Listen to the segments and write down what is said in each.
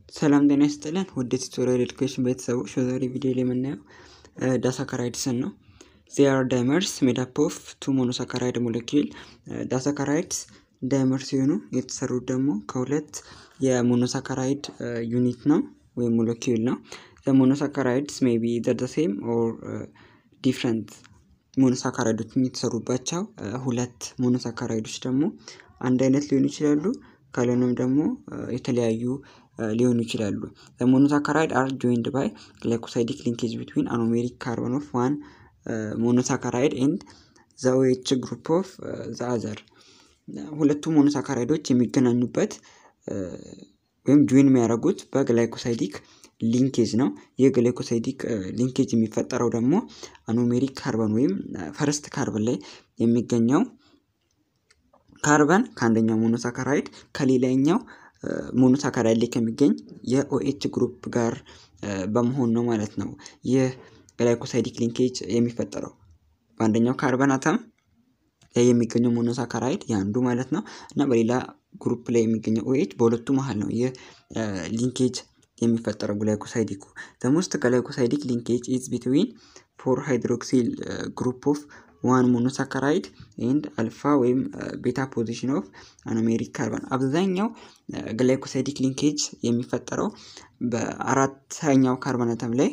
ሰላም ጤና ይስጥልን ውድ ቱቶሪያል ኤዱኬሽን ቤተሰቦች በዛሬ ቪዲዮ ላይ የምናየው ዳሳካራይድስን ነው። ዚአር ዳይመርስ ሜድ አፕ ኦፍ ቱ ሞኖሳካራይድ ሞለኪል ዳሳካራይድስ ዳይመር ሲሆኑ የተሰሩት ደግሞ ከሁለት የሞኖሳካራይድ ዩኒት ነው ወይም ሞለኪል ነው። ሞኖሳካራይድስ ሜይ ቢ ዘ ሴም ኦር ዲፍረንት ሞኖሳካራይዶች የተሰሩባቸው ሁለት ሞኖሳካራይዶች ደግሞ አንድ አይነት ሊሆኑ ይችላሉ። ካልሆነም ደግሞ የተለያዩ ሊሆኑ ይችላሉ። ሞኖሳካራይድ አር ጆይንድ ባይ ግላይኮሳይዲክ ሊንኬጅ ቢትዊን አኖሜሪክ ካርቦን ኦፍ ዋን ሞኖሳካራይድ ኤንድ ዘ ኦኤች ግሩፕ ኦፍ ዘ አዘር ሁለቱ ሞኖሳካራይዶች የሚገናኙበት ወይም ጆይን የሚያደርጉት በግላይኮሳይዲክ ሊንኬጅ ነው። ይህ ግላይኮሳይዲክ ሊንኬጅ የሚፈጠረው ደግሞ አኖሜሪክ ካርበን ወይም ፈርስት ካርበን ላይ የሚገኘው ካርበን ከአንደኛው ሞኖሳካራይድ ከሌላኛው ሞኖሳካራይድ ላይ ከሚገኝ የኦኤች ግሩፕ ጋር በመሆን ነው ማለት ነው። ይህ ግላይኮሳይዲክ ሊንኬጅ የሚፈጠረው በአንደኛው ካርበን አተም ላይ የሚገኘው ሞኖሳካራይድ የአንዱ ማለት ነው እና በሌላ ግሩፕ ላይ የሚገኘው ኦኤች በሁለቱ መሀል ነው ይህ ሊንኬጅ የሚፈጠረው ግላይኮሳይዲኩ ዘሞስት ግላይኮሳይዲክ ሊንኬጅ ኢዝ ቢትዊን ፎር ሃይድሮክሲል ግሩፕ ኦፍ ዋን ሞኖሳካራይድ ኤንድ አልፋ ወይም ቤታ ፖዚሽን ኦፍ አኖሜሪክ ካርበን አብዛኛው ግላይኮሳይዲክ ሊንኬጅ የሚፈጠረው በአራተኛው ካርበን አተም ላይ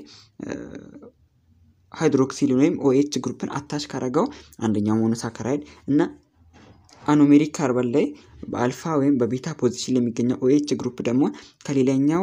ሃይድሮክሲል ወይም ኦኤች ግሩፕን አታች ካረገው አንደኛው ሞኖሳካራይድ እና አኖሜሪክ ካርበን ላይ በአልፋ ወይም በቤታ ፖዚሽን ላይ የሚገኘው ኦኤች ግሩፕ ደግሞ ከሌላኛው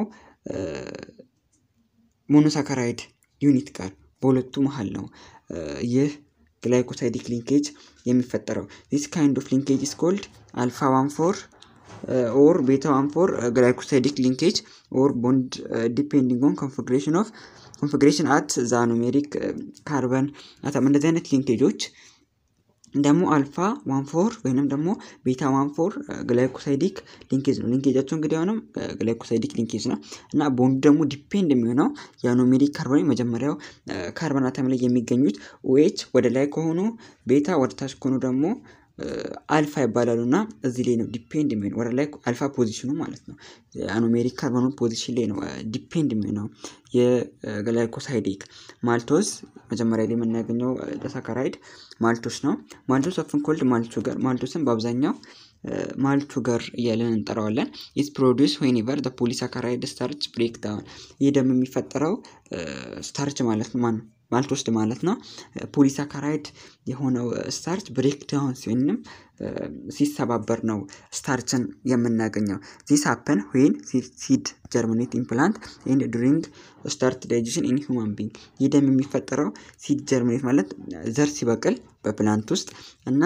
ሞኖሳካራይድ ዩኒት ጋር በሁለቱ መሀል ነው ይህ ግላይኮሳይዲክ ሊንኬጅ የሚፈጠረው ዚስ ካይንድ ኦፍ ሊንኬጅ ኢስ ኮልድ አልፋ ዋን ፎር ኦር ቤታ ዋን ፎር ግላይኮሳይዲክ ሊንኬጅ ኦር ቦንድ ዲፔንዲንግ ኦን ኮንፊግሬሽን ኦፍ ኮንፊግሬሽን አት ዘ አኖሜሪክ ካርበን አተም እንደዚህ አይነት ሊንኬጆች ደግሞ አልፋ ዋን ፎር ወይንም ደግሞ ቤታ ዋን ፎር ግላይኮሳይዲክ ሊንኬጅ ነው። ሊንኬጃቸው እንግዲህ አሁንም ግላይኮሳይዲክ ሊንኬጅ ነው እና ቦንዱ ደግሞ ዲፔንድ የሚሆነው የአኖሜሪክ ካርበን መጀመሪያው ካርበን አተም ላይ የሚገኙት ኦኤች ወደ ላይ ከሆኑ ቤታ ወደ ታች ከሆኑ ደግሞ አልፋ ይባላሉ እና እዚህ ላይ ነው ዲፔንድ የሚሆነው ወደ ላይ አልፋ ፖዚሽኑ ማለት ነው። አኖሜሪክ ካርበኑ ፖዚሽን ላይ ነው ዲፔንድ የሚሆነው የግላይኮሳይዲክ ማልቶስ መጀመሪያ ላይ የምናገኘው ዳሳካራይድ ማልቶስ ነው። ማልቶስ ኦፍን ኮልድ ማልት ሹገር ማልቶስን በአብዛኛው ማልት ሹገር እያለን እንጠራዋለን። ኢስ ፕሮዲስ ዌኒቨር ዘ ፖሊሳካራይድ ስታርች ብሬክ ዳውን ይህ ደግሞ የሚፈጠረው ስታርች ማለት ማን ማልቶስድ ማለት ነው። ፖሊሳካራይድ የሆነው ስታርች ብሬክ ዳውን ሲሆንም ሲሰባበር ነው ስታርችን የምናገኘው። ዚስ ሀፐን ዌን ሲድ ጀርሚኔት ኢምፕላንት ኤንድ ዱሪንግ ስታርት ዳይጀሽን ኢን ሂውማን ቢንግ ይህ ደግሞ የሚፈጠረው ሲድ ጀርሚኔት ማለት ዘር ሲበቅል በፕላንት ውስጥ እና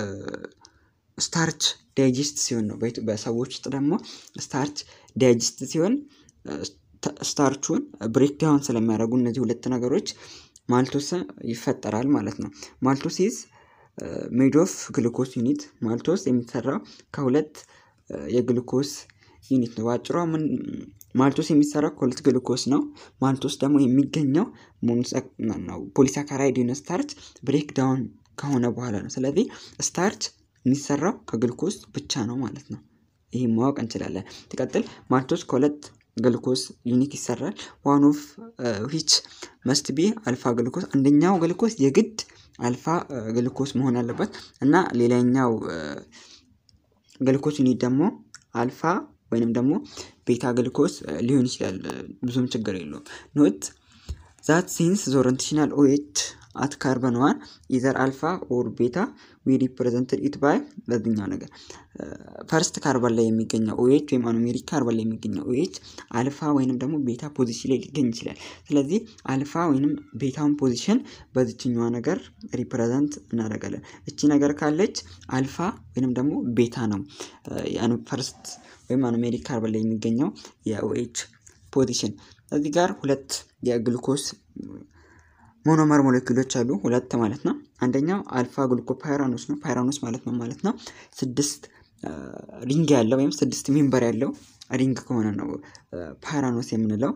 ስታርች ዳይጀስት ሲሆን ነው። በሰዎች ውስጥ ደግሞ ስታርች ዳይጀስት ሲሆን ስታርቹን ብሬክዳውን ስለሚያደርጉ እነዚህ ሁለት ነገሮች ማልቶስ ይፈጠራል ማለት ነው። ማልቶስ ኢዝ ሜድ ኦፍ ግሉኮስ ዩኒት ማልቶስ የሚሰራው ከሁለት የግሉኮስ ዩኒት ነው። በአጭሯ ምን ማልቶስ የሚሰራው ከሁለት ግሉኮስ ነው። ማልቶስ ደግሞ የሚገኘው ፖሊሳካራይድ የሆነ ስታርች ብሬክ ዳውን ከሆነ በኋላ ነው። ስለዚህ ስታርች የሚሰራው ከግሉኮስ ብቻ ነው ማለት ነው። ይህ ማወቅ እንችላለን። ትቀጥል ማልቶስ ከሁለት ግልኮስ ዩኒት ይሰራል። ዋን ኦፍ ዊች መስት ቢ አልፋ ግልኮስ አንደኛው ግልኮስ የግድ አልፋ ግልኮስ መሆን አለበት እና ሌላኛው ግልኮስ ዩኒት ደግሞ አልፋ ወይንም ደግሞ ቤታ ግልኮስ ሊሆን ይችላል። ብዙም ችግር የለውም። ኖት ዛት ሲንስ ዘ ኦሪንቴሽናል ኦኤች አት ካርበን ዋን ኢዘር አልፋ ኦር ቤታ ዊ ሪፕሬዘንትድ ኢት ባይ በዚህኛው ነገር ፈርስት ካርበን ላይ የሚገኘው ኦኤች ወይም አኖሜሪክ ካርበን ላይ የሚገኘው ኦኤች አልፋ ወይንም ደግሞ ቤታ ፖዚሽን ላይ ሊገኝ ይችላል። ስለዚህ አልፋ ወይንም ቤታውን ፖዚሽን በዚችኛዋ ነገር ሪፕሬዘንት እናደርጋለን። እቺ ነገር ካለች አልፋ ወይንም ደግሞ ቤታ ነው ፈርስት ወይም አኖሜሪክ ካርበን ላይ የሚገኘው የኦኤች ፖዚሽን። እዚህ ጋር ሁለት የግሉኮስ ሞኖመር ሞለኪሎች አሉ ሁለት ማለት ነው። አንደኛው አልፋ ግሉኮ ፓይራኖስ ነው። ፓይራኖስ ማለት ነው ማለት ነው ስድስት ሪንግ ያለው ወይም ስድስት ሜምበር ያለው ሪንግ ከሆነ ነው ፓይራኖስ የምንለው።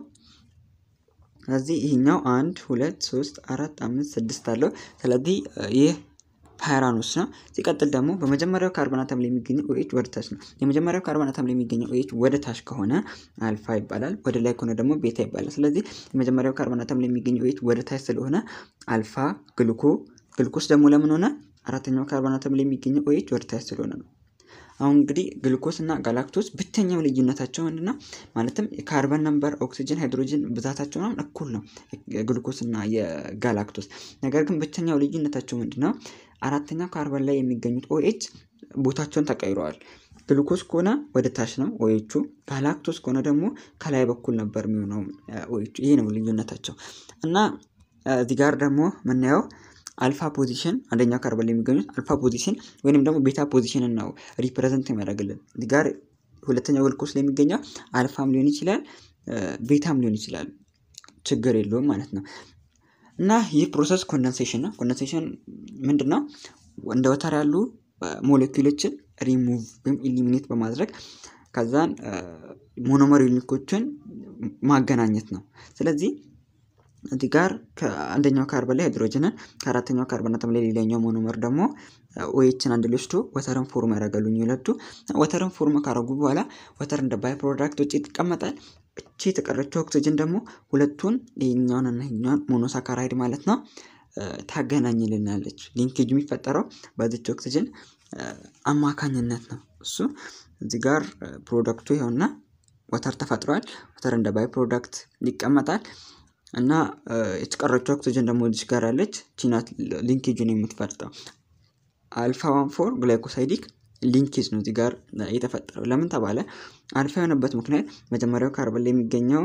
ስለዚህ ይህኛው አንድ ሁለት ሶስት አራት አምስት ስድስት አለው። ስለዚህ ይህ ፓይራኖስ ነው። ሲቀጥል ደግሞ በመጀመሪያው ካርበን አተም ላይ የሚገኘው ኦኤች ወደ ታች ነው። የመጀመሪያው ካርበን አተም ላይ የሚገኘው ኦኤች ወደ ታች ከሆነ አልፋ ይባላል። ወደ ላይ ከሆነ ደግሞ ቤታ ይባላል። ስለዚህ የመጀመሪያው ካርበን አተም ላይ የሚገኘው ኦኤች ወደ ታች ስለሆነ አልፋ ግሉኮ ግሉኮስ ደግሞ ለምን ሆነ? አራተኛው ካርበን አተም ላይ የሚገኘው ኦኤች ወደ ታች ስለሆነ ነው። አሁን እንግዲህ ግሉኮስ እና ጋላክቶስ ብቸኛው ልዩነታቸው ምንድን ነው? ማለትም የካርበን ነምበር፣ ኦክሲጅን፣ ሃይድሮጅን ብዛታቸው ምናምን እኩል ነው የግሉኮስ እና የጋላክቶስ። ነገር ግን ብቸኛው ልዩነታቸው ምንድን ነው? አራተኛው ካርበን ላይ የሚገኙት ኦኤች ቦታቸውን ተቀይረዋል። ግሉኮስ ከሆነ ወደ ታች ነው ኦኤቹ፣ ጋላክቶስ ከሆነ ደግሞ ከላይ በኩል ነበር የሚሆነው ኦኤቹ። ይሄ ነው ልዩነታቸው እና እዚህ ጋር ደግሞ የምናየው አልፋ ፖዚሽን አንደኛው ካርበን ላይ የሚገኙት አልፋ ፖዚሽን ወይንም ደግሞ ቤታ ፖዚሽንን ነው ሪፕሬዘንት የሚያደርግልን። እዚህ ጋር ሁለተኛው ግሉኮስ ላይ የሚገኘው አልፋም ሊሆን ይችላል ቤታም ሊሆን ይችላል፣ ችግር የለውም ማለት ነው። እና ይህ ፕሮሰስ ኮንደንሴሽን ነው። ኮንደንሴሽን ምንድን ነው? እንደ ወተር ያሉ ሞለኪውሎችን ሪሙቭ ወይም ኢሊሚኔት በማድረግ ከዛን ሞኖመር ዩኒኮችን ማገናኘት ነው። ስለዚህ እዚህ ጋር ከአንደኛው ካርበን ላይ ሃይድሮጅንን ከአራተኛው ካርበን አተም ላይ ሌላኛው ሞኖመር ደግሞ ኦኤችን አንድ ላይ ወስዶ ወተርን ፎርም ያደርጋሉ። ሁለቱ ወተርን ፎርም ካደረጉ በኋላ ወተር እንደ ባይ ፕሮዳክት ውጭ ይቀመጣል። እቺ የተቀረችው ኦክሲጅን ደግሞ ሁለቱን ይህኛውን እና ይህኛውን ሞኖሳካራይድ ማለት ነው ታገናኝልናለች። ሊንኬጅ የሚፈጠረው በዚች ኦክሲጅን አማካኝነት ነው። እሱ እዚህ ጋር ፕሮዳክቱ ይኸውና ወተር ተፈጥሯል። ወተር እንደ ባይ ፕሮዳክት ይቀመጣል። እና የተቀረችው ኦክሲጅን ደግሞ እዚች ጋር ያለች ቺናት ሊንኬጅን የምትፈጥረው አልፋ ዋን ፎር ግላይኮሳይዲክ ሊንኬጅ ነው እዚህ ጋር የተፈጠረው። ለምን ተባለ? አልፋ የሆነበት ምክንያት መጀመሪያው ካርበን ላይ የሚገኘው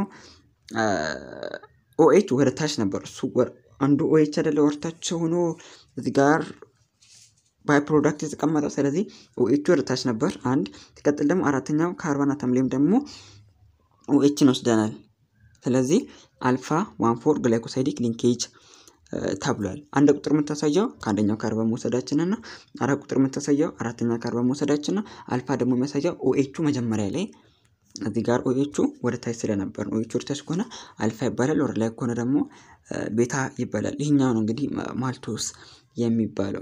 ኦኤች ወደ ታች ነበር። እሱ አንዱ ኦኤች አይደለ ወርታች ሆኖ እዚህ ጋር ባይ ፕሮዳክት የተቀመጠው። ስለዚህ ኦኤቹ ወደ ታች ነበር። አንድ ሲቀጥል ደግሞ አራተኛው ካርበን አተም ላይም ደግሞ ኦኤችን ወስደናል። ስለዚህ አልፋ ዋን ፎር ግላይኮሳይዲክ ሊንኬጅ ተብሏል። አንድ ቁጥር የምታሳየው ከአንደኛው ካርበን መውሰዳችንን ነው። አራት ቁጥር የምታሳየው አራተኛ ካርበን መውሰዳችን ነው። አልፋ ደግሞ የሚያሳየው ኦኤቹ መጀመሪያ ላይ እዚህ ጋር ኦኤቹ ወደ ታች ስለነበር ነው። ኦኤቹ ወደ ታች ከሆነ አልፋ ይባላል፣ ወደ ላይ ከሆነ ደግሞ ቤታ ይባላል። ይህኛው ነው እንግዲህ ማልቶስ የሚባለው።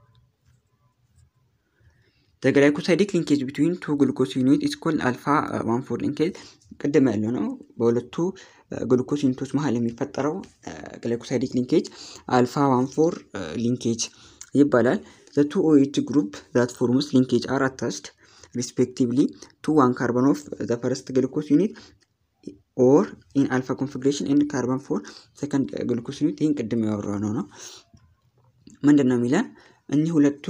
ግላይኮሳይዲክ ሊንኬጅ ቢትዊን ቱ ግሉኮስ ዩኒት ኢስ ኮልድ አልፋ ዋን ፎር ሊንኬጅ ቅድም ያለው ነው። በሁለቱ ግሉኮስ ዩኒቶች መሀል የሚፈጠረው ግላይኮሳይዲክ ሊንኬጅ አልፋ ዋን ፎር ሊንኬጅ ይባላል። ዘ ቱ ኦኤች ግሩፕ ዛት ፎርምስ ሊንኬጅ አር አታችድ ሪስፔክቲቭሊ ቱ ዋን ካርበን ኦፍ ዘ ፈርስት ግሉኮስ ዩኒት ኦር ኢን አልፋ ኮንፊግሬሽን ኤንድ ካርበን ፎር ሰከንድ ግሉኮስ ዩኒት። ይህን ቅድም ያወራ ነው ነው ምንድን ነው የሚለን እኒህ ሁለቱ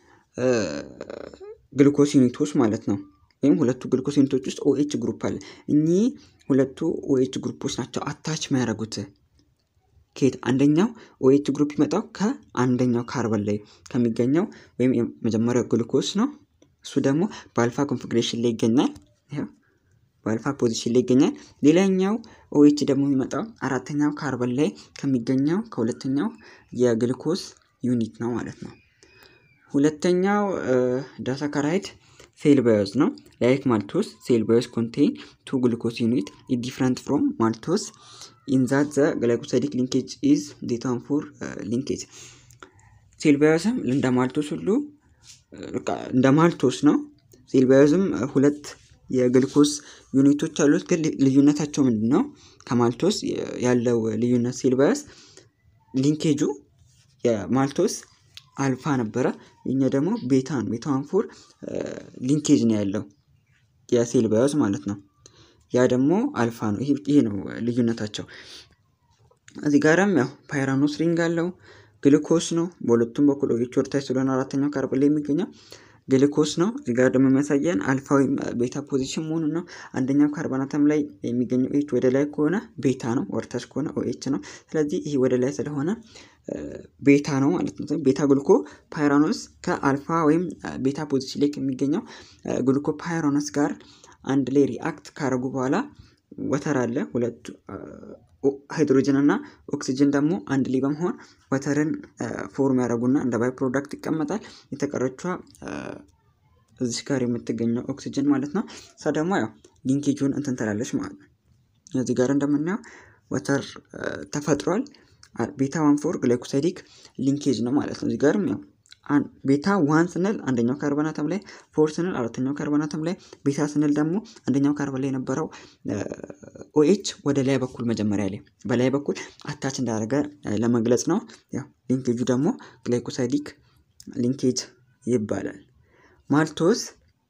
ግሉኮስ ዩኒቶች ማለት ነው ወይም ሁለቱ ግሉኮስ ዩኒቶች ውስጥ ኦኤች ግሩፕ አለ። እኚህ ሁለቱ ኦኤች ግሩፖች ናቸው አታች የሚያደርጉት ከየት አንደኛው ኦኤች ግሩፕ ይመጣው ከአንደኛው ካርበን ላይ ከሚገኘው ወይም የመጀመሪያው ግሉኮስ ነው። እሱ ደግሞ በአልፋ ኮንፊግሬሽን ላይ ይገኛል። በአልፋ ፖዚሽን ላይ ይገኛል። ሌላኛው ኦኤች ደግሞ የሚመጣው አራተኛው ካርበን ላይ ከሚገኘው ከሁለተኛው የግሉኮስ ዩኒት ነው ማለት ነው። ሁለተኛው ዳሳካራይድ ሴል ባዮስ ነው። ላይክ ማልቶስ ሴል ባዮስ ኮንቴን ቱ ግሉኮስ ዩኒት ኢዝ ዲፍረንት ፍሮም ማልቶስ ኢን ዛት ዘ ግላይኮሳይዲክ ሊንኬጅ ኢዝ ዴታን ፎር ሊንኬጅ። ሴል ባዮስም እንደ ማልቶስ ሁሉ እንደ ማልቶስ ነው። ሴል ባዮስም ሁለት የግልኮስ ዩኒቶች አሉት። ግን ልዩነታቸው ምንድን ነው? ከማልቶስ ያለው ልዩነት ሴል ባዮስ ሊንኬጁ የማልቶስ አልፋ ነበረ። የኛ ደግሞ ቤታ ነው። ቤታ ዋን ፎር ሊንኬጅ ነው ያለው የሴል ባዮስ ማለት ነው። ያ ደግሞ አልፋ ነው። ይሄ ነው ልዩነታቸው። እዚህ ጋርም ያው ፓይራኖስ ሪንግ አለው ግልኮስ ነው። በሁለቱም በኩል ኦኤች ወደታች ስለሆነ አራተኛው ካርበን ላይ የሚገኘው ግልኮስ ነው። እዚህ ጋር ደግሞ የሚያሳየን አልፋ ወይም ቤታ ፖዚሽን መሆኑን ነው። አንደኛው ካርበን አተም ላይ የሚገኘው ኦኤች ወደ ላይ ከሆነ ቤታ ነው፣ ወደታች ከሆነ ኦኤች ነው። ስለዚህ ይህ ወደ ላይ ስለሆነ ቤታ ነው ማለት ነው። ቤታ ግሉኮ ፓይራኖስ ከአልፋ ወይም ቤታ ፖዚሽን ላይ ከሚገኘው ግሉኮ ፓይራኖስ ጋር አንድ ላይ ሪአክት ካረጉ በኋላ ወተር አለ ሁለቱ ሃይድሮጅን እና ኦክሲጅን ደግሞ አንድ ላይ በመሆን ወተርን ፎርም ያደረጉና እንደ ባይ ፕሮዳክት ይቀመጣል። የተቀረቿ እዚህ ጋር የምትገኘው ኦክሲጅን ማለት ነው። እሷ ደግሞ ያው ሊንኬጁን እንትን ትላለች ማለት ነው። እዚህ ጋር እንደምናየው ወተር ተፈጥሯል። ቤታ ዋን ፎር ግላይኮሳይዲክ ሊንኬጅ ነው ማለት ነው። እዚህ ጋርም ያው ቤታ ዋን ስንል አንደኛው ካርበን አተም ላይ፣ ፎር ስንል አራተኛው ካርበን አተም ላይ፣ ቤታ ስንል ደግሞ አንደኛው ካርበን ላይ የነበረው ኦኤች ወደ ላይ በኩል መጀመሪያ ላይ በላይ በኩል አታች እንዳደረገ ለመግለጽ ነው። ያው ሊንኬጁ ደግሞ ግላይኮሳይዲክ ሊንኬጅ ይባላል። ማልቶስ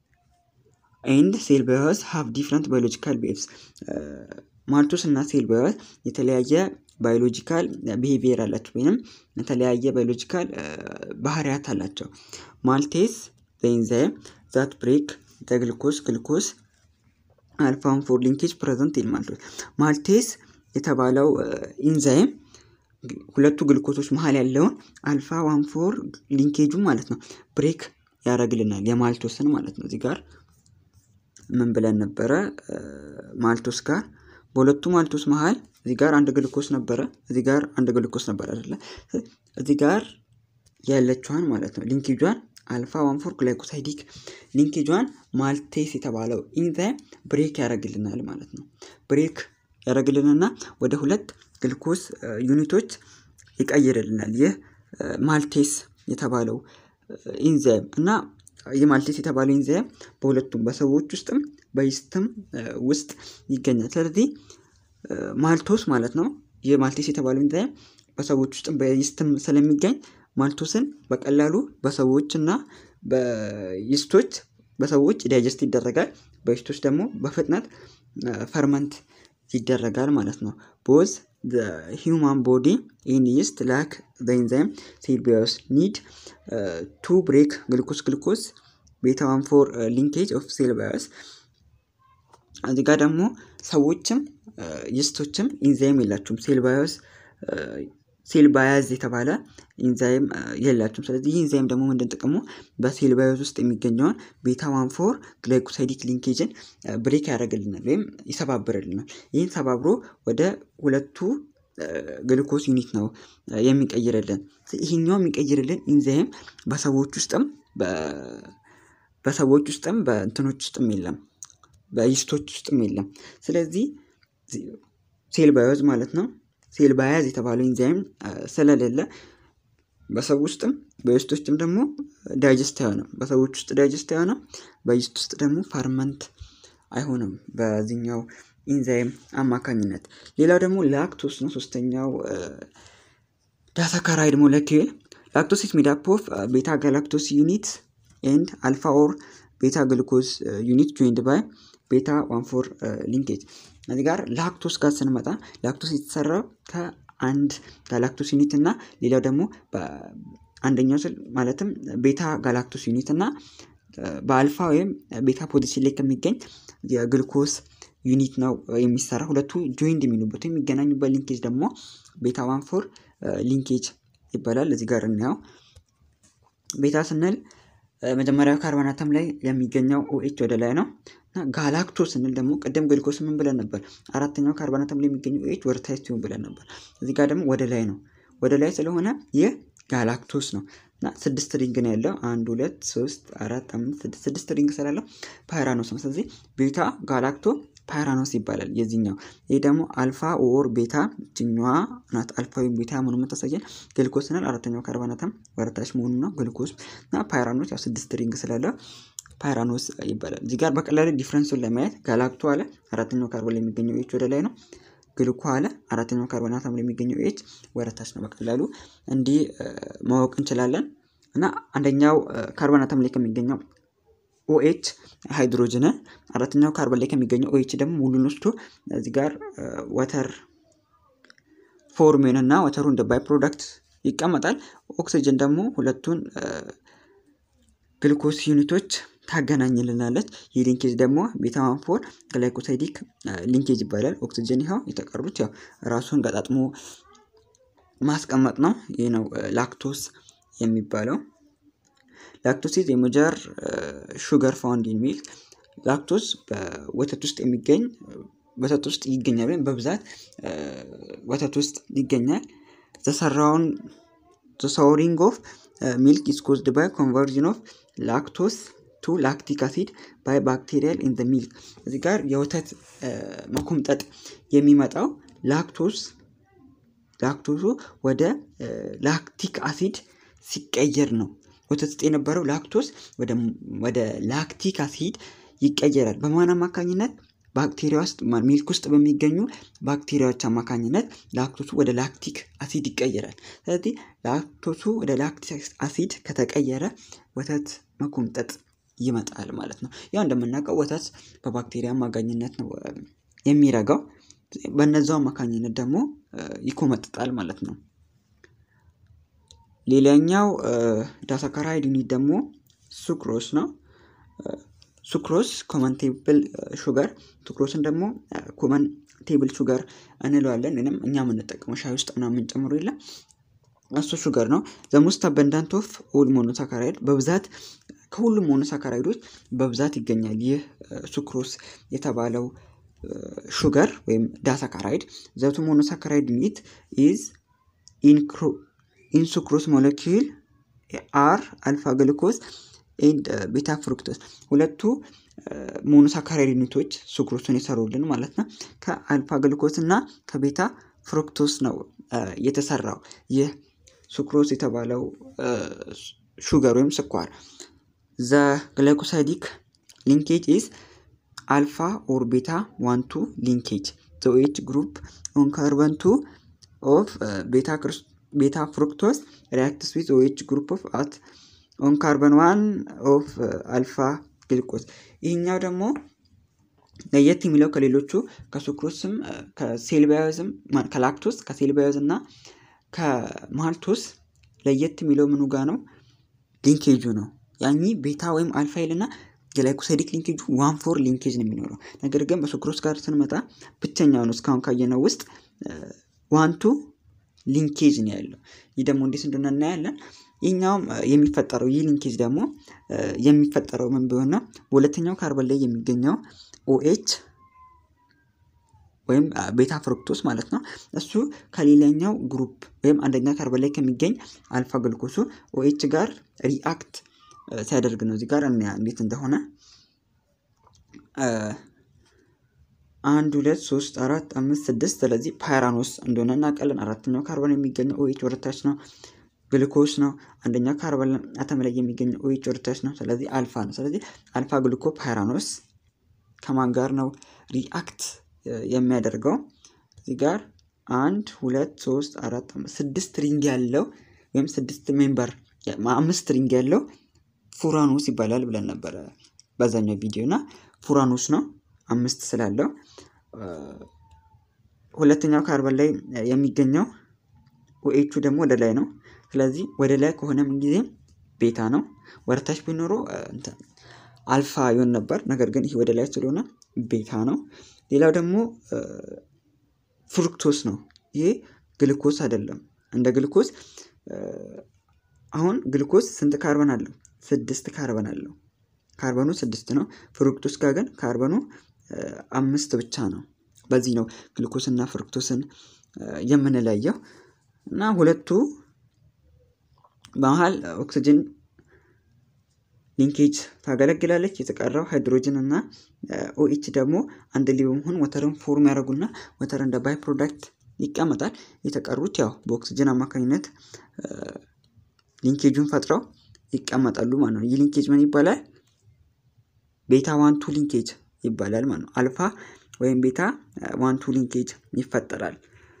ኤንድ ሴል ባዮስ ሃቭ ዲፍረንት ባዮሎጂካል ቤቭስ ማልቶስ እና ሴል ባዮስ የተለያየ ባዮሎጂካል ቢሄቪየር አላቸው ወይም የተለያየ ባዮሎጂካል ባህሪያት አላቸው። ማልቴስ በኢንዛይም ዛት ብሬክ ግልኮስ ግልኮስ አልፋን ፎር ሊንኬጅ ፕሬዘንት ይል ማልቶስ ማልቴስ የተባለው ኢንዛይም ሁለቱ ግልኮሶች መሀል ያለውን አልፋ ዋን ፎር ሊንኬጁ ማለት ነው ብሬክ ያደርግልናል የማልቶስን ማለት ነው። እዚህ ጋር ምን ብለን ነበረ? ማልቶስ ጋር በሁለቱ ማልቶስ መሀል እዚህ ጋር አንድ ግልኮስ ነበረ፣ እዚህ ጋር አንድ ግልኮስ ነበረ አይደለ? እዚህ ጋር ያለችዋን ማለት ነው ሊንኬጇን አልፋ ዋን ፎር ግላይኮሳይዲክ ሊንኬጇን ማልቴስ የተባለው ኢንዛይም ብሬክ ያደርግልናል ማለት ነው። ብሬክ ያደርግልንና ወደ ሁለት ግልኮስ ዩኒቶች ይቀይርልናል። ይህ ማልቴስ የተባለው ኢንዛይም እና ይህ ማልቴስ የተባለው ኢንዛይም በሁለቱም በሰዎች ውስጥም በይስትም ውስጥ ይገኛል። ስለዚህ ማልቶስ ማለት ነው ይህ ማልቴስ የተባለው ኢንዛይም በሰዎች ውስጥም በይስትም ስለሚገኝ ማልቶስን በቀላሉ በሰዎች እና በይስቶች በሰዎች ዳይጀስት ይደረጋል። በይስቶች ደግሞ በፍጥነት ፈርመንት ይደረጋል ማለት ነው። ቦዝ ሂውማን ቦዲ ኢን ይስት ላክ ኢንዛይም ሴል ባዮስ ኒድ ቱ ብሬክ ግልኮስ ግልኮስ ቤታ ዋን ፎር ሊንኬጅ ኦፍ ሴል ባዮስ። እዚህ ጋር ደግሞ ሰዎችም ይስቶችም ኢንዛይም የላቸውም ሴል ባዮስ ሴል ባያዝ የተባለ ኢንዛይም የላቸውም። ስለዚህ ይህ ኢንዛይም ደግሞ ምንድን ጥቅሙ በሴል ባዮዝ ውስጥ የሚገኘውን ቤታ ዋን ፎር ግላይኮሳይዲክ ሊንኬጅን ብሬክ ያደርግልናል ወይም ይሰባብርልናል። ይህን ሰባብሮ ወደ ሁለቱ ግልኮስ ዩኒት ነው የሚቀይርልን። ይሄኛው የሚቀይርልን ኢንዛይም በሰዎች ውስጥም በሰዎች ውስጥም በእንትኖች ውስጥም የለም፣ በይስቶች ውስጥም የለም። ስለዚህ ሴል ባዮዝ ማለት ነው ሴል ባያዝ የተባለው ኢንዛይም ስለሌለ በሰው ውስጥም በይስት ውስጥም ደግሞ ዳይጀስት አይሆንም። በሰዎች ውስጥ ዳይጀስት አይሆንም፣ በይስት ውስጥ ደግሞ ፈርመንት አይሆንም በዚህኛው ኢንዛይም አማካኝነት። ሌላው ደግሞ ላክቶስ ነው። ሶስተኛው ዳሳካራይድ ሞለኪል ላክቶስ ኢዝ ሜድ አፕ ኦፍ ቤታ ጋላክቶስ ዩኒት ኤንድ አልፋ ኦር ቤታ ግሉኮዝ ዩኒት ጆይንድ ባይ ቤታ ዋን ፎር ሊንኬጅ እዚህ ጋር ላክቶስ ጋር ስንመጣ ላክቶስ የተሰራው ከአንድ ጋላክቶስ ዩኒት እና ሌላው ደግሞ አንደኛው ስል ማለትም ቤታ ጋላክቶስ ዩኒት እና በአልፋ ወይም ቤታ ፖዚሽን ላይ ከሚገኝ የግልኮስ ዩኒት ነው የሚሰራ። ሁለቱ ጆይንድ የሚሉበት የሚገናኙበት ሊንኬጅ ደግሞ ቤታ ዋን ፎር ሊንኬጅ ይባላል። እዚህ ጋር እናየው። ቤታ ስንል መጀመሪያው ካርቦን አተም ላይ የሚገኘው ኦኤች ወደ ላይ ነው እና ጋላክቶ ስንል ደግሞ ቅድም ግልኮስ ምን ብለን ነበር? አራተኛው ካርቦን አተም ላይ የሚገኘው ኦኤች ወደ ታች ሲሆን ብለን ነበር። እዚህ ጋር ደግሞ ወደ ላይ ነው። ወደ ላይ ስለሆነ ይህ ጋላክቶስ ነው እና ስድስት ሪንግ ነው ያለው። አንድ ሁለት ሶስት አራት አምስት ስድስት ስድስት ሪንግ ስላለው ፓይራኖስ ነው። ስለዚህ ቤታ ጋላክቶ ፓይራኖስ ይባላል የዚህኛው። ይህ ደግሞ አልፋ ኦር ቤታ ችኛዋ ናት። አልፋ ወይም ቤታ መሆኑ የምታሳየን ግልኮስ ስንል አራተኛው ካርቦን አተም ወረታች መሆኑ ነው። ግልኮስ እና ፓይራኖስ ያው ስድስት ሪንግ ስላለው ፓይራኖስ ይባላል። እዚህ ጋር በቀላሉ ዲፍረንሱን ለማየት ጋላክቶ አለ አራተኛው ካርቦን ላይ የሚገኘው ኤች ወደ ላይ ነው። ግልኮ አለ አራተኛው ካርቦን አተም ላይ የሚገኘው ኤች ወረታች ነው። በቀላሉ እንዲህ ማወቅ እንችላለን። እና አንደኛው ካርቦን አተም ላይ ከሚገኘው ኦኤች ሃይድሮጅንን አራተኛው ካርበን ላይ ከሚገኘው ኦኤች ደግሞ ሙሉን ወስዶ እዚህ ጋር ወተር ፎርሜን እና ወተሩ እንደ ባይ ፕሮዳክት ይቀመጣል። ኦክሲጅን ደግሞ ሁለቱን ግልኮስ ዩኒቶች ታገናኝልናለች። ይህ ሊንኬጅ ደግሞ ቤታዋን ፎር ግላይኮሳይዲክ ሊንኬጅ ይባላል። ኦክሲጅን ይኸው የተቀሩት ያው ራሱን ገጣጥሞ ማስቀመጥ ነው። ይህ ነው ላክቶስ የሚባለው። ላክቶስ ኢዝ የሜጀር ሹገር ፋውንድ ኢን ሚልክ። ላክቶስ በወተት ውስጥ የሚገኝ ወተት ውስጥ ይገኛል ወይም በብዛት ወተት ውስጥ ይገኛል። ዘሰራውን ሳውሪንግ ኦፍ ሚልክ ኢዝ ኮዝድ ባይ ኮንቨርዥን ኦፍ ላክቶስ ቱ ላክቲክ አሲድ ባይ ባክቴሪያል ኢን ሚልክ። እዚህ ጋር የወተት መኮምጠጥ የሚመጣው ላክቶስ ላክቶሱ ወደ ላክቲክ አሲድ ሲቀየር ነው። ወተት ውስጥ የነበረው ላክቶስ ወደ ላክቲክ አሲድ ይቀየራል። በማን አማካኝነት? ባክቴሪያ ውስጥ ሚልክ ውስጥ በሚገኙ ባክቴሪያዎች አማካኝነት ላክቶሱ ወደ ላክቲክ አሲድ ይቀየራል። ስለዚህ ላክቶሱ ወደ ላክቲክ አሲድ ከተቀየረ ወተት መኮምጠጥ ይመጣል ማለት ነው። ያው እንደምናውቀው ወተት በባክቴሪያ አማካኝነት ነው የሚረጋው። በነዛው አማካኝነት ደግሞ ይኮመጥጣል ማለት ነው። ሌላኛው ዳሳካራይድ ዩኒት ደግሞ ሱክሮስ ነው። ሱክሮስ ኮመን ቴብል ሹገር ሱክሮስን ደግሞ ኮመን ቴብል ሹገር እንለዋለን። ወይም እኛ የምንጠቀመው ሻይ ውስጥ ምናምን የምንጨምሩ የለም እሱ ሹገር ነው። ዘሞስት አበንዳንት ኦፍ ኦል ሞኖሳካራይድ በብዛት ከሁሉም ሞኖሳካራይዶች በብዛት ይገኛል። ይህ ሱክሮስ የተባለው ሹገር ወይም ዳሳካራይድ ዘቱ ሞኖሳካራይድ ዩኒት ኢዝ ኢንሱክሮስ ሞለኪል አር አልፋ ግልኮስ ኤንድ ቤታ ፍሩክቶስ ሁለቱ ሞኖሳካራይድ ዩኒቶች ሱክሮስን የሰሩልን ማለት ነው። ከአልፋ ግልኮስ እና ከቤታ ፍሩክቶስ ነው የተሰራው ይህ ሱክሮስ የተባለው ሹገር ወይም ስኳር። ዘ ግላይኮሳይዲክ ሊንኬጅ ኢዝ አልፋ ኦር ቤታ ዋን ቱ ሊንኬጅ ዘ ኦኤች ግሩፕ ኦን ካርበን ቱ ኦፍ ቤታ ፍሩክቶስ ሪያክትስ ዊዝ ኦኤች ግሩፕ ኦፍ አት ኦን ካርበን ዋን ኦፍ አልፋ ግልቆስ። ይህኛው ደግሞ ለየት የሚለው ከሌሎቹ ከሱክሮስም ከሴልባዮዝም ከላክቶስ ከሴልባዮዝ እና ከማልቶስ ለየት የሚለው ምኑ ጋ ነው? ሊንኬጁ ነው። ያኚ ቤታ ወይም አልፋይል እና ግላይኮሳይዲክ ሊንኬጁ ዋን ፎር ሊንኬጅ ነው የሚኖረው። ነገር ግን በሱክሮስ ጋር ስንመጣ ብቸኛው ነው እስካሁን ካየነው ውስጥ ዋንቱ ሊንኬጅ ነው ያለው። ይህ ደግሞ እንዴት እንደሆነ እናያለን። ይህኛውም የሚፈጠረው ይህ ሊንኬጅ ደግሞ የሚፈጠረው ምን ቢሆን ነው? በሁለተኛው ካርበን ላይ የሚገኘው ኦኤች ወይም ቤታ ፍሩክቶስ ማለት ነው። እሱ ከሌላኛው ግሩፕ ወይም አንደኛ ካርበን ላይ ከሚገኝ አልፋ ግልኮሱ ኦኤች ጋር ሪአክት ሲያደርግ ነው። እዚህ ጋር እንያ እንዴት እንደሆነ አንድ ሁለት ሶስት አራት አምስት ስድስት ስለዚህ ፓይራኖስ እንደሆነ እናውቃለን። አራተኛው ካርበን የሚገኘው ኦኤች ወደታች ነው፣ ግልኮስ ነው። አንደኛው ካርበን አተም ላይ የሚገኘው ኦኤች ወደታች ነው። ስለዚህ አልፋ ነው። ስለዚህ አልፋ ግልኮ ፓይራኖስ ከማን ጋር ነው ሪአክት የሚያደርገው? እዚህ ጋር አንድ ሁለት ሶስት አራት አምስት ስድስት ሪንግ ያለው ወይም ስድስት ሜምበር አምስት ሪንግ ያለው ፉራኖስ ይባላል ብለን ነበረ በዛኛው ቪዲዮ እና ፉራኖስ ነው አምስት ስላለው ሁለተኛው ካርበን ላይ የሚገኘው ኦኤቹ ደግሞ ወደ ላይ ነው። ስለዚህ ወደ ላይ ከሆነ ምን ጊዜ ቤታ ነው። ወደ ታች ቢኖረው አልፋ ይሆን ነበር። ነገር ግን ይህ ወደ ላይ ስለሆነ ቤታ ነው። ሌላው ደግሞ ፍሩክቶስ ነው። ይሄ ግልኮስ አይደለም። እንደ ግልኮስ አሁን ግልኮስ ስንት ካርበን አለው? ስድስት ካርበን አለው። ካርበኑ ስድስት ነው። ፍሩክቶስ ጋር ግን ካርበኑ አምስት ብቻ ነው። በዚህ ነው ግልኮስና ፍሩክቶስን የምንለየው እና ሁለቱ በመሀል ኦክሲጅን ሊንኬጅ ታገለግላለች። የተቀረው ሃይድሮጅን እና ኦኤች ደግሞ አንድ ላይ በመሆን ወተርን ፎርም ያደርጉና ወተር እንደ ባይ ፕሮዳክት ይቀመጣል። የተቀሩት ያው በኦክሲጅን አማካኝነት ሊንኬጁን ፈጥረው ይቀመጣሉ ማለት ነው። ይህ ሊንኬጅ ምን ይባላል? ቤታ ዋንቱ ሊንኬጅ ይባላል ማለት ነው። አልፋ ወይም ቤታ ዋንቱ ሊንኬጅ ይፈጠራል።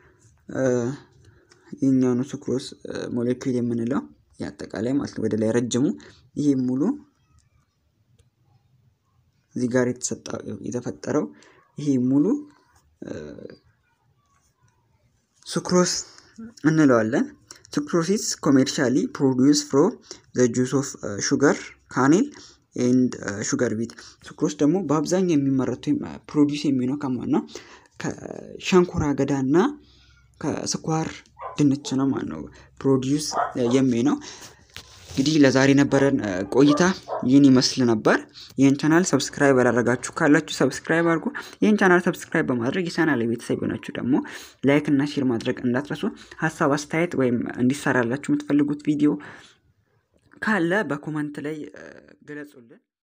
ይህኛውኑ ሱክሮስ ሞሌኪል የምንለው የአጠቃላይ ማለት ነው። ወደ ላይ ረጅሙ ይሄ ሙሉ እዚህ ጋር የተፈጠረው ይሄ ሙሉ ሱክሮስ እንለዋለን። ሱክሮሲስ ኮሜርሻሊ ፕሮዲውስ ፍሮም ዘ ጁስ ኦፍ ሹገር ካኔል ኤንድ ሹገር ቢት። ሱክሮስ ደግሞ በአብዛኛው የሚመረቱ ፕሮዲውስ የሚሆነው ከማን ነው? ከሸንኮራ አገዳ እና ከስኳር ድንች ነው ማለት ነው። ፕሮዲውስ የሚሆነው እንግዲህ ለዛሬ ነበረን ቆይታ ይህን ይመስል ነበር። ይህን ቻናል ሰብስክራይብ ያላደረጋችሁ ካላችሁ ሰብስክራይብ አድርጉ። ይህን ቻናል ሰብስክራይብ በማድረግ የቻናል ቤተሰብ የሆናችሁ ደግሞ ላይክ እና ሼር ማድረግ እንዳትረሱ። ሀሳብ አስተያየት፣ ወይም እንዲሰራላችሁ የምትፈልጉት ቪዲዮ ካለ በኮመንት ላይ ገለጹልን።